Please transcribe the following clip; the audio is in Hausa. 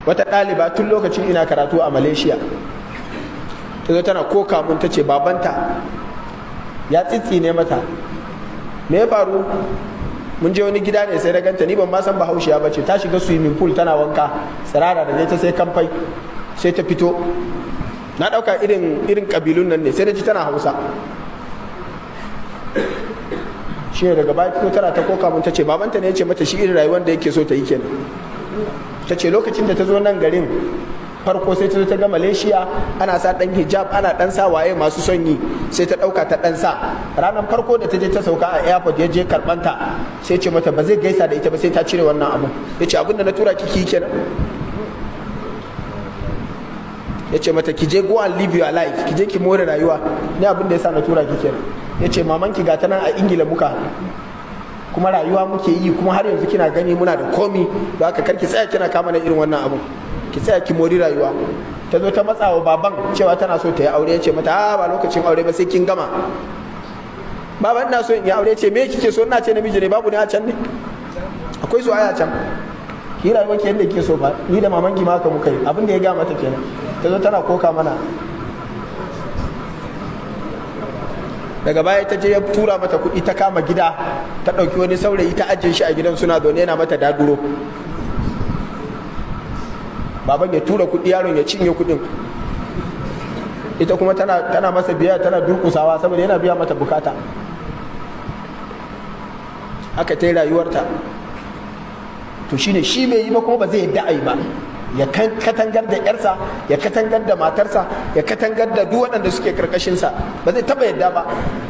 wata ɗaliba tun lokacin ina karatu a malaysia ta zo tana koka mun ta ce babanta ya tsitsine mata me ya faru mun je wani gida ne sai da ganta ni ban ma san bahaushiya ba ce ta shiga swimming pool tana wanka tsirara da ta sai kamfai sai ta fito na ɗauka irin irin kabilun nan ne sai da ji tana hausa shi ne daga baya fito tana ta koka mun ta ce babanta ne ya ce mata shi irin rayuwar da yake so ta yi kenan ta ce lokacin da ta zo nan garin farko sai ta zo ta ga malaysia ana sa dan hijab ana dan sa waye masu son yi sai ta dauka ta dan sa ranar farko da ta je ta sauka a airport ya je karbanta sai ce mata ba zai gaisa da ita ba sai ta cire wannan abu ya ce abinda na tura kiki kenan ya ce mata ki je go and live your life ki je ki more rayuwa ni abin da ya sa na tura ki kenan ya ce mamanki ga ta nan a ingila muka kuma rayuwa muke yi kuma har yanzu kina gani muna da komi ba ka karki tsaya kina kama na irin wannan abun ki tsaya ki mori rayuwa ta zo ta matsa wa baban cewa tana so ta yi aure ya ce mata a ba lokacin aure ba sai kin gama baban na so in yi aure ce me kike so ina ce namiji ne babu ne a can ne akwai su aya can ki rayuwa ki yadda kike so ba ni da maman ki ma haka muka yi abin da ya ga mata kenan ta zo tana koka mana daga baya ta je ya tura mata kuɗi ta kama gida ta ɗauki wani saurayi ta ajiye shi a gidan suna zaune yana mata daduro baban ya tura kuɗi yaron ya cinye kuɗin ita kuma tana, tana masa biya tana durkusawa saboda yana biya mata bukata aka ta yi rayuwarta to shine shi bai yi ba kuma ba zai yadda a yi ba ya katangar da yarsa ya katangar da matarsa ya katangar da duk waɗanda suke karkashinsa ba zai taba yadda ba